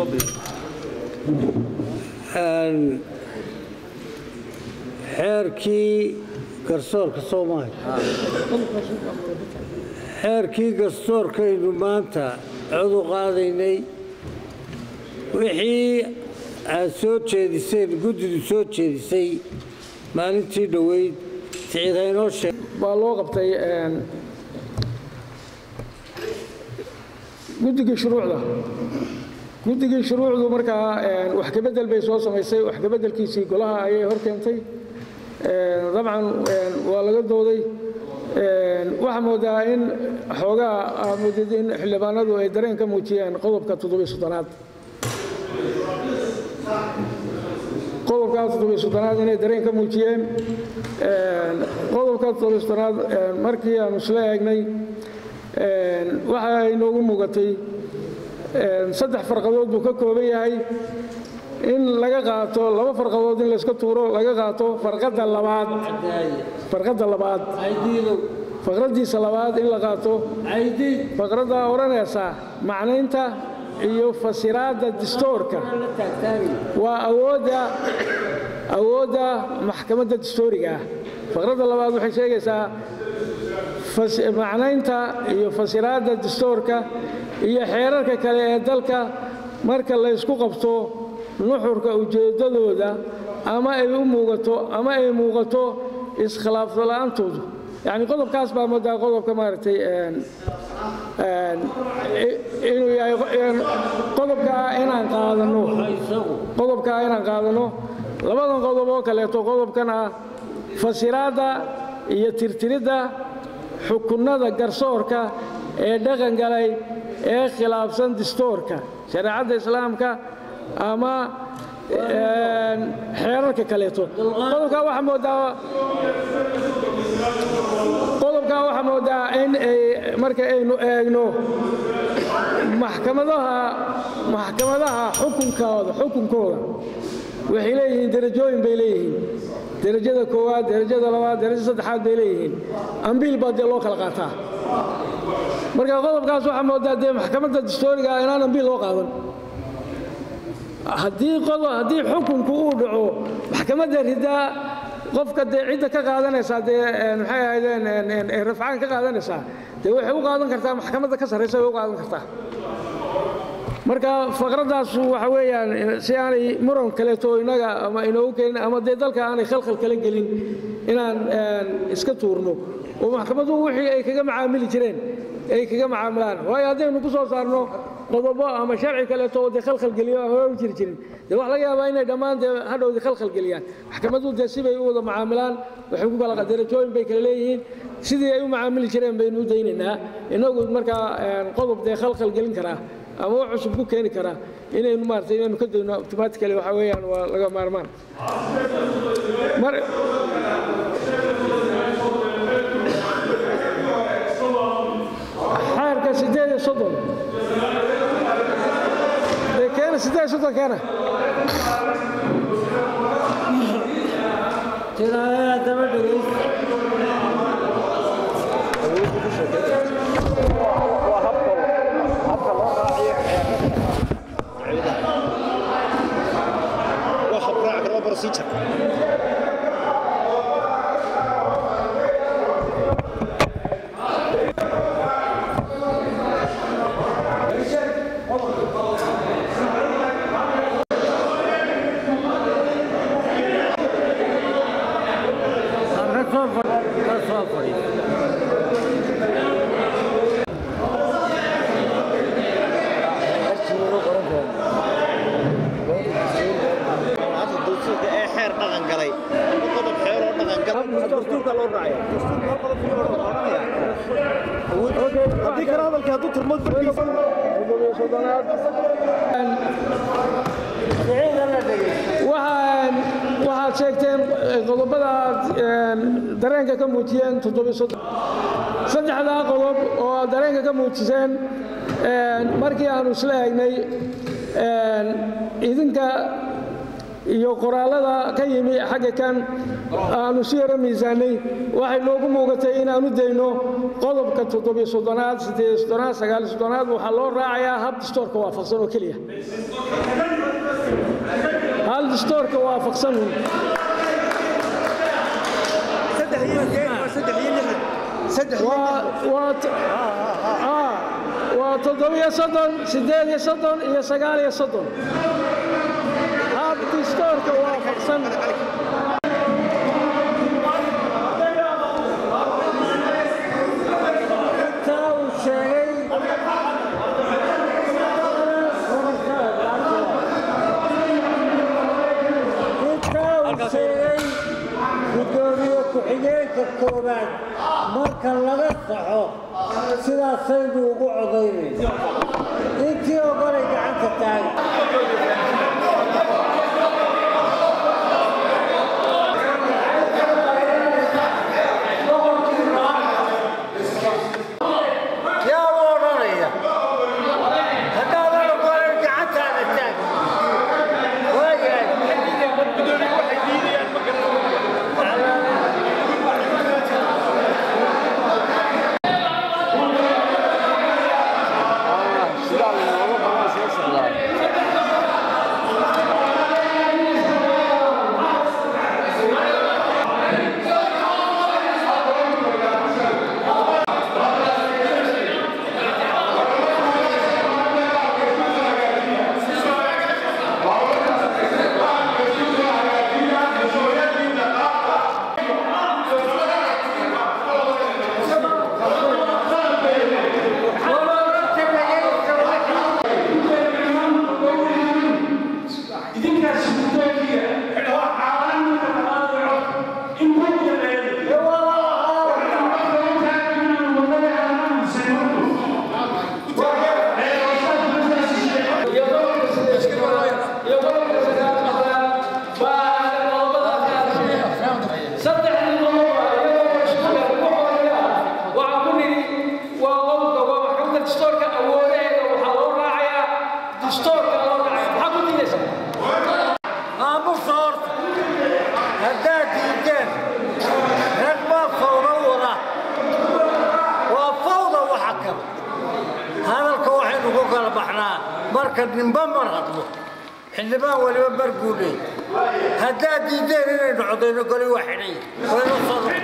xeerkii garsoorka soomaaliya xeerkii garsoorkaynu maanta cod u qaadaynay wixii aad soo jeediseen guddidu soo jeedisay maalintii dhoweyd siciid haynoo sheeg baa loo qabtay guddigii shuruucda guddigii shuruucdu markaa wax kabedel bay soo samaysay wax kabeddelkiisii golaha ayay hor keentay dabcan waa laga dooday waxaa moodaa in xoogaa aa moodid in xildhibaanadu ay dareen ka muujiyeen qodobka toddobiy soddonaad qodobkaa toddobiy soddonaad inay dareen ka muujiyeen qodobka toddobiy soddonaad markii aanu isla eegnay waxa ay noogu muugatay saddex farqadood buu ka kooban yahay in laga qaato laba farqadood in layska tuuro laga qaato farqadda labaad farqadda labaad faqraddiisa labaad in la qaato faqradda odhanaysa macnaynta iyo fasiraadda distoorka waa awoodda awoodda maxkamadda distooriga ah faqradda labaad waxay sheegaysaa macnaynta iyo fasiraadda distoorka iyo xeerarka kale ee dalka marka laysku qabto nuxurka ujeeddadooda ama ay u muugato ama ay muuqato iskhilaafto la'aantoodu yacni qodobkaas baa moodaa qodobka maaragtay inuu yahay qodobkaa inaan qaadanno qodobkaa inaan qaadanno labadan qodob oo kaleeto qodobkan ah fasiraadda iyo tirtiridda xukunnada garsoorka ee dhaqan galay ee khilaafsan distoorka shareecadda islaamka ama xeerarka kaleeto qodobkaa waxaa moodaa qodobkaa waxaa moodaa in ay marka aynu eegno maxkamadaha maxkamadaha xukunkooda xukunkooda waxay leeyihiin derajooyin bay leeyihiin derajada koowaad derajada labaad derajada saddexaad bay leeyihiin ambiil baa dee loo kala qaataa marka qodobkaas waxaa moodaa dee maxkamadda distooriga inaan ambiil loo qaadan haddii haddii xukunku uu dhaco maxkamadda ridaa qofka dee cidda ka qaadanaysaa dee maxay ahaydeen rafcaan ka qaadanaysaa dee waxay u qaadan kartaa maxkamadda ka sarraysa way u qaadan kartaa marka faqraddaas waxa weeyaan si aanay muran kaleeto innaga ama inoogu keenin ama dee dalka aanay khalkhal kala gelin inaan iska tuurno oo maxkamaduhu wixii ay kaga macaamili jireen ay kaga macaamilaan waayo haddaynu ku soo saarno qodobo ama sharci kaleeto oo dee khalkhalgeliyo aan hore u jiri jirin dee wax laga yaabaa inay dhammaan dee hadhowdii khalkhalgeliyaan maxkamaduhu dee sibay u wada macaamilaan waxay ku kala derajooyin bay kala leeyihiin sidii ay u macaamili jireen baynu u daynaynaa innagu markaa qodob dee khalkhalgelin karaa ama wax cusub ku keeni karaa inaynu maaragtay inaynu ka dayno automatically waxa weeyaan waa laga maarmaan xeerka sideed iyo soddon dee keena sideed iyo soddon keena tiraaya daba dhegays ka soo fadhiis ee xeer dhaqan galay qodob xeer oo dhaqan galay dastuurka loo raacaya haddii kale hadalka hadduu turmad farkiisa waxaan waxaad sheegteen qodobada aad dareenka ka muujiyeen saddexdaa qodob oo aad dareenka ka muujiseen markii aanu isla eegnay idinka iyo qoraallada ka yimi xagga kan aanu si yaro miisaanay waxay noogu muugatay inaanu dayno qodobka toddobiyo soddonaad siddeed soddonaad sagaal soddonaad waxaa loo raacayaa hab distoorka waafaqsan oo keliya dastuurka waafaqsan waa waa t- aa, waa toddobiyo soddon siddeed iyo soddon iyo sagaal iyo soddon hab dastuurka waafaqsan intaa uu sheegay intaa uu sheegay gudoomiye ku-xigeenka koowaad marka laga saxo sidaasaynu ugu codaynayna intii ogolay gacanta taagan yaa u odhanaya haddaadan ogolayn gacantaada taag waayahay aamusa horta haddaad diideen rag baa fawda wada waa fawda waxa kale hadalka waxaynu ku kala baxnaa marka ninba mar hadlo xildhibaan waliba mar buu leeyay haddaad diideen inaynu codayno goli waa xidhay waynu soo